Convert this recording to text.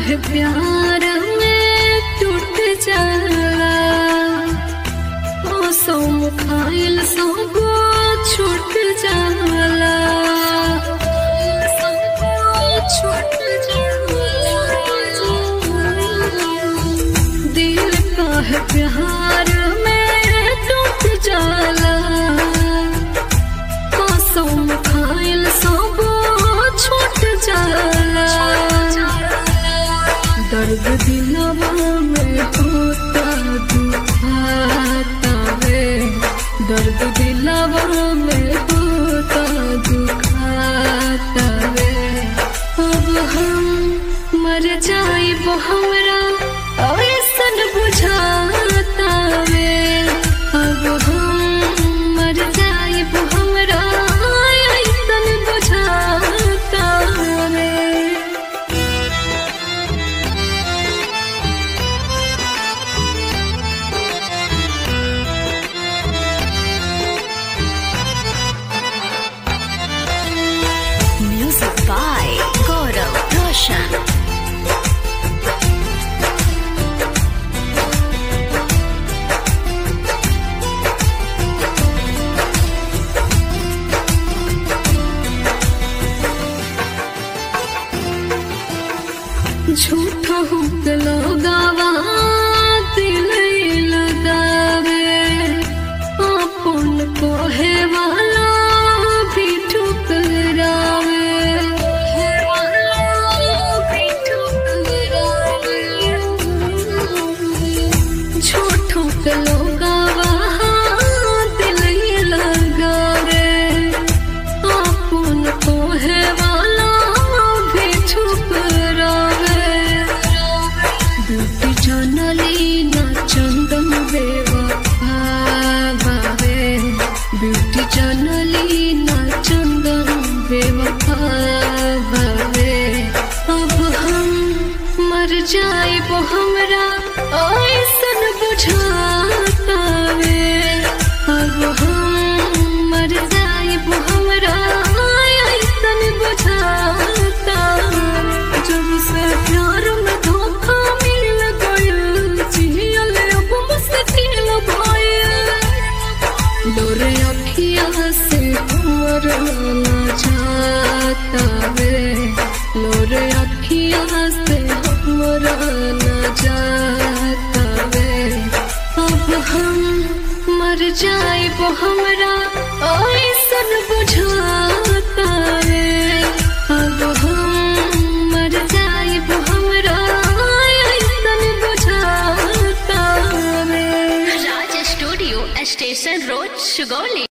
काहे प्यार में टूट जाला मौसम खाइल सब छूट जाला छूट दिल काहे प्यार में टूट जाला कसम खाइल सब छूट जाला दर्द दिलवा में होता दुखाता रे दर्द दिलवा में होता दुखाता रे अब हम मर जाइब हमरा ऐसन बुझाता रे अब हम मर जाइब हमरा ऐसन बुझाता रे Music by Gaurav Roshan. झूठा हुकलो गावा दिल लगावे अपन कोहे वाला भी ठुकरावे झूठो कलो गावा दिल लगावे अपन कोहे वाला भी छुप रहे ब्यूटी जानली ना चंदन बेवफा बावे ब्यूटी जानली ना चंदन बेवफा बावे अब हम मर जाइब हमरा ऐसन बुझाता वे अब हम मर जाइब हमरा ऐसन बुझाता जब से प्यार में धोखा मिल गइल जियल अब मुश्किल भइल लोरे अखिया से हमर ना जाता वे लोरे अखिया से हमर ना जाता वे अब हम मर जाइब हमरा ऐसन बुझाता रे अब हम मर जाइब हमरा ऐसन बुझाता रे Raj Studio, Station Road, Sugoli.